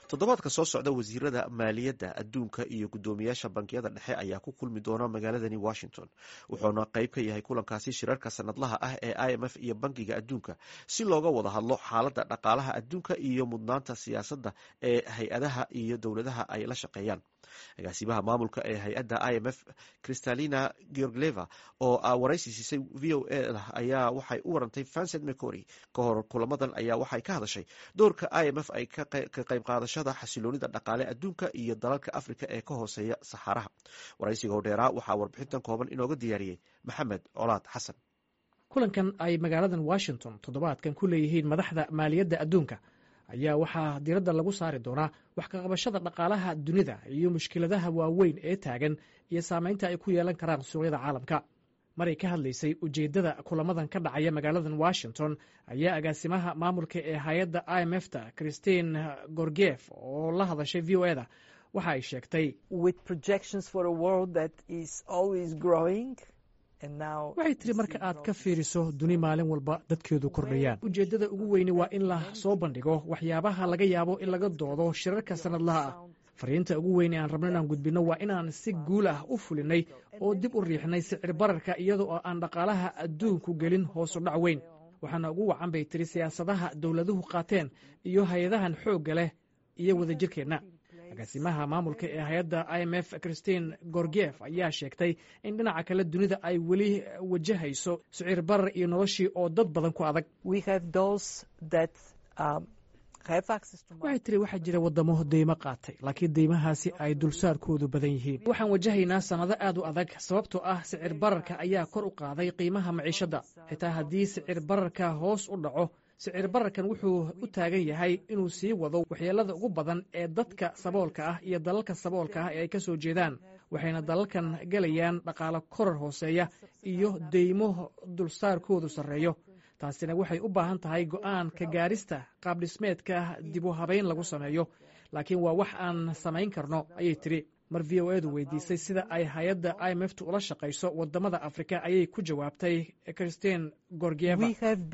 toddobaadka soo socda wasiirada maaliyadda adduunka iyo guddoomiyaasha bankiyada dhexe ayaa ku kulmi doona magaaladani washington wuxuuna qayb ka yahay kulankaasi shirarka sanadlaha ah ee i m f iyo bankiga adduunka si looga wada hadlo xaaladda dhaqaalaha adduunka iyo mudnaanta siyaasadda ee hay-adaha iyo dowladaha ay la shaqeeyaan agaasimaha maamulka ee hay-adda i m f kristalina georgleva oo waraysi siisay v o a ayaa waxay u warantay vincent mecory ka hor kulamadan ayaa waxay ka hadashay doorka i m f ay ka qayb qaadashada xasiloonida dhaqaale adduunka iyo dalalka africa ee ka hooseeya saxaaraha waraysiga hodheeraa waxaa warbixintan kooban inooga diyaariyey maxamed colaad xasan kulankan ay magaaladan washington toddobaadkan ku leeyihiin madaxda maaliyadda adduunka ayaa waxaa diradda lagu saari doonaa wax ka qabashada dhaqaalaha dunida iyo mushkiladaha waaweyn ee taagan iyo saamaynta ay ku yeelan karaan suuqyada caalamka maray ka hadlaysay ujeeddada kulamadan ka dhacaya magaaladan washington ayaa agaasimaha maamulka ee hay-adda i m f ta christine gorgef oo la hadashay v o eda waxa ay sheegtay waxay tiri marka aad ka fiiriso duni maalin walba dadkeedu kordhayaan ujeeddada ugu weyni waa in la soo bandhigo waxyaabaha laga yaabo in laga doodo shirarka sanadlaha ah fariinta ugu weyn ee aan rabno inaan gudbinno waa inaan si guul ah u fulinay oo dib u riixnay sicir bararka iyada oo aan dhaqaalaha adduunku gelin hoosu dhac weyn waxaana ugu wacan bay tiri siyaasadaha dowladuhu qaateen iyo hay-adahan xoogga leh iyo wadajirkeenna agaasimaha maamulka ee hay-adda i m f christine gorgef ayaa sheegtay in dhinaca kale dunida ay weli wajahayso sicir barar iyo noloshii oo dad badan ku adag waxay tiri waxaa jira waddamo deymo qaatay laakiin deymahaasi ay dulsaarkoodu badan yihiin waxaan wajahaynaa sannado aad u adag sababtoo ah sicir bararka ayaa kor u qaaday qiimaha maciishadda xitaa haddii sicir bararka hoos u dhaco sicir bararkan wuxuu u taagan yahay inuu sii wado waxyeelada ugu badan ee dadka saboolka ah iyo dalalka saboolka ah ee ay ka soo jeedaan waxayna dalalkan gelayaan dhaqaalo korar hooseeya iyo deymo dulsaarkoodu sarreeyo taasina waxay u baahan tahay go'aan ka gaarista qaabdhismeedka dib u habayn lagu sameeyo laakiin waa wax aan samayn karno ayay tiri mar v o edu weydiisay sida ay hay-adda i m f tu ula shaqayso wadamada afrika ayay ku jawaabtay christine gorgieva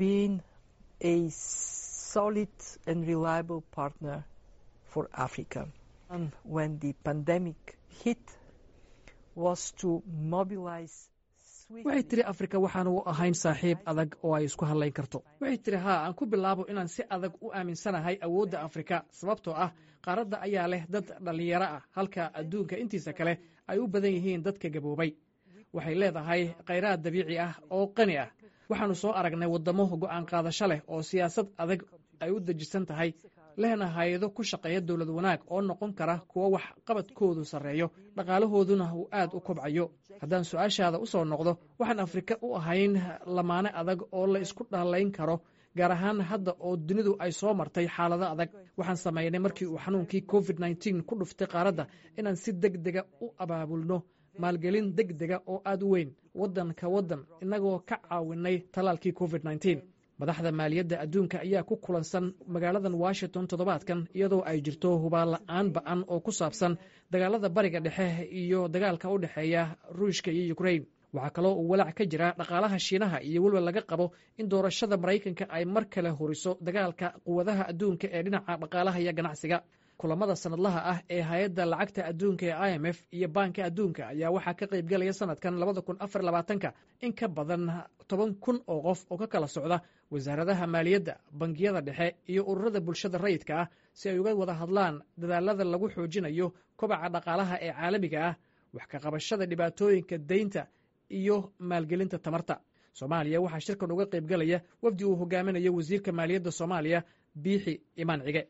a solid and reliable partner for Africa. And when the pandemic hit was to mobilize waxay tiri afrika waxaan u ahayn saaxiib adag oo ay isku hadlayn karto waxay tiri haa aan ku bilaabo inaan si adag u aaminsanahay awoodda afrika sababtoo ah qaaradda ayaa leh dad dhallinyaro ah halka adduunka intiisa kale ay u badan yihiin dadka gaboobay waxay leedahay khayraad dabiici ah oo qani ah waxaannu soo aragnay waddamo go'aan qaadasho leh oo siyaasad adag ay u dejisan tahay lehna hay-ado ku shaqeeya dowlad wanaag oo noqon kara kuwo wax qabadkoodu sarreeyo dhaqaalahooduna uu aad u kobcayo haddaan su-aashaada u soo noqdo waxaan afrika u ahayn lamaane adag oo la isku dhallayn karo gaar ahaan hadda oo dunidu ay soo martay xaalado adag waxaan samaynay markii uu xanuunkii covid nteen ku dhuftay qaaradda inaan si deg dega u abaabulno maalgelin deg dega oo aad u weyn waddan ka waddan innagoo ka caawinay tallaalkii covid nteen madaxda maaliyadda adduunka ayaa ku kulansan magaaladan washington toddobaadkan iyadoo ay jirto hubaanla-aan ba'an oo ku saabsan dagaalada bariga dhexe iyo dagaalka u dhexeeya ruushka iyo ukrain waxaa kaloo uu walaac ka jira dhaqaalaha shiinaha iyo weliba laga qabo in doorashada maraykanka ay mar kale horiso dagaalka quwadaha adduunka ee dhinaca dhaqaalaha iyo ganacsiga kulamada sanadlaha ah ee hay-adda lacagta adduunka ee i m f iyo baanka adduunka ayaa waxaa ka qayb galaya sanadkan labada kun afar labaatanka in ka badan toban kun oo qof oo ka kala socda wasaaradaha maaliyadda bangiyada dhexe iyo ururada bulshada rayidka ah si ay uga wada hadlaan dadaalada lagu xoojinayo kobaca dhaqaalaha ee caalamiga ah wax ka qabashada dhibaatooyinka deynta iyo maalgelinta tamarta soomaaliya waxaa shirkan uga qayb galaya wafdi uu hogaaminayo wasiirka maaliyadda soomaaliya biixi imaan cige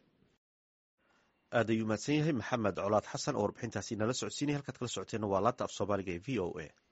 aad ayuu mahadsan yahay maxamed colaad xasan oo warbixintaasi nala socodsiinaya halkaad kala socoteenna waa laanta af soomaaliga ee v o a